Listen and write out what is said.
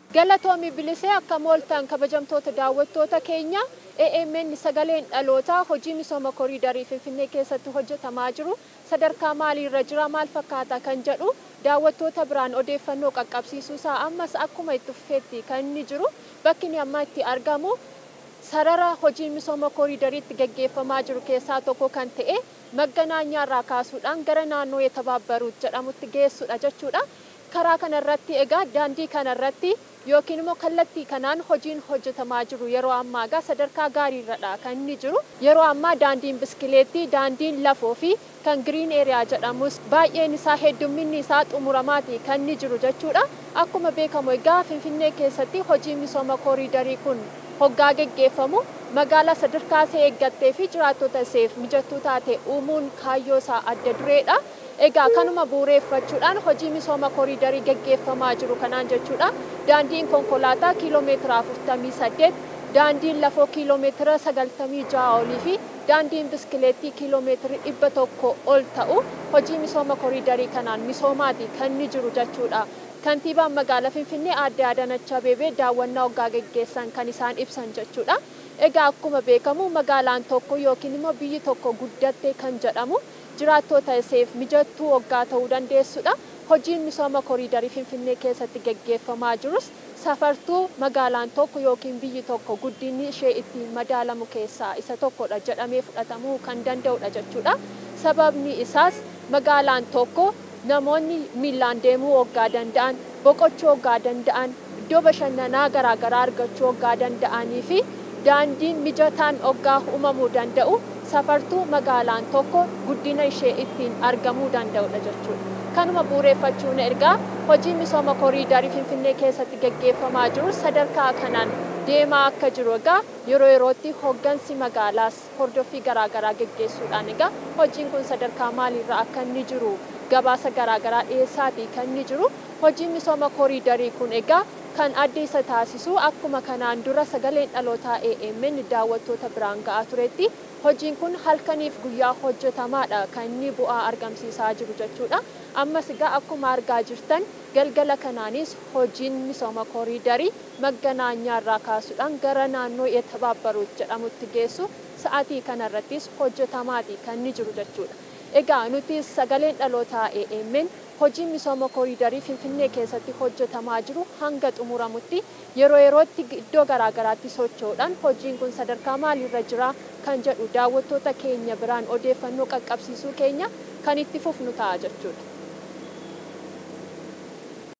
Galatoomi bilisee akka mooltan kabajamtoota daawwattoota keenya AMN sagaleen dhalootaa hojii misooma koriidarii Finfinnee keessatti hojjetamaa jiru sadarkaa maaliirra jira maal fakkaata kan jedhu daawwattoota biraan odeeffannoo qaqqabsiisuusaa ammas akkuma itti fufeetti kan inni jiru bakki inni amma itti argamu sarara hojii misooma koriidariitti gaggeeffamaa jiru keessaa tokko kan ta'e magganaanyaarraa kaasuudhaan gara naannoo yetabaabaruut jedhamutti geessudha jechuudha. Karaa kanarratti egaa daandii kanarratti yookiin immoo kallattii kanaan hojiin hojjetamaa jiru yeroo ammaa egaa sadarkaa gaariirradha kan inni jiru. Yeroo ammaa daandiin biskileettii, daandiin lafoo fi kan giriin eeriyaa jedhamus baay'een isaa heddumminni isaa xumuramaati kan inni jiru jechuudha. Akkuma beekamu egaa Finfinnee keessatti hojii misooma koriidarii kun hoggaa geggeeffamu magaalaa sadarkaa ishee eeggattee fi jiraattota isheef mijattuu taate uumuun kaayyoo isaa adda dureedha. Egaa kanuma bu'uureeffachuudhaan hojii misooma koriidarii geggeeffamaa jiru kanaan jechuudha. Daandiin konkolaataa kiiloomeetira 48, daandiin lafoo kiiloomeetira 96 olii fi daandiin biskileettii kiiloomeetira 100 ol ta'u hojii misooma koriidarii kanaan misoomaati kan inni jiru jechuudha. Kantiibaan magaalaa Finfinnee aadde Adaanach Abeebee daawwannaa hoggaa geggeessan kan isaan ibsan jechuudha. Egaa akkuma beekamu magaalaan tokko yookiin immoo biyyi tokko guddatte kan jedhamu jiraattota isheef mijattuu hoggaa ta'uu dandeessudha. Hojiin misooma koriidarii Finfinnee keessatti geggeeffamaa jirus safartuu magaalaan tokko yookiin biyyi tokko guddinni ishee ittiin madaalamu keessaa isa tokkodha jedhamee fudhatamuu kan danda'udha jechuudha. Sababni isaas magaalaan tokko namoonni miillaan deemuu hoggaa danda'an, boqochuu hoggaa danda'an, iddoo bashannanaa garaagaraa argachuu hoggaa danda'anii fi daandiin mijataan hoggaa uumamuu danda'u safartuu magaalaan tokko guddina ishee ittiin argamuu danda'udha jechuudha. Kanuma bu'uureeffachuun ergaa hojii misooma koriidarii Finfinnee keessatti gaggeeffamaa jiru sadarkaa kanaan deemaa akka jiru egaa yeroo yerootti hoggansi magaalaas hordoffii garaagaraa gaggeessuudhaan egaa hojiin kun sadarkaa maaliirra akka inni jiru gabaasa garaagaraa dhiyeessaatii kan inni jiru hojiin misooma koriidarii kun egaa kan adda isa taasisu akkuma kanaan dura sagaleen dhalootaa AMN daawwattoota biraan ga'aa turetti hojiin kun halkaniif guyyaa hojjetamaadha kan inni bu'aa argamsiisaa jiru jechuudha. Ammas egaa akkuma argaa jirtan galgala kanaanis hojiin misooma koriidarii magganaanyaarraa kaasuudhaan gara naannoo yetabaabaruut jedhamutti geessu sa'aatii kanarrattis hojjetamaati kan inni jiru jechuudha. Egaa nuti sagaleen dhalootaa AMN hojiin misooma koriidarii Finfinnee keessatti hojjetamaa jiru hanga xumuramutti yeroo yerootti iddoo garaagaraatti socho'uudhaan hojiin kun sadarkaa maaliirra jira kan jedhu daawwattoota keenya biraan odeeffannoo qaqqabsiisuu keenya kan itti fufnu ta'a jechuudha.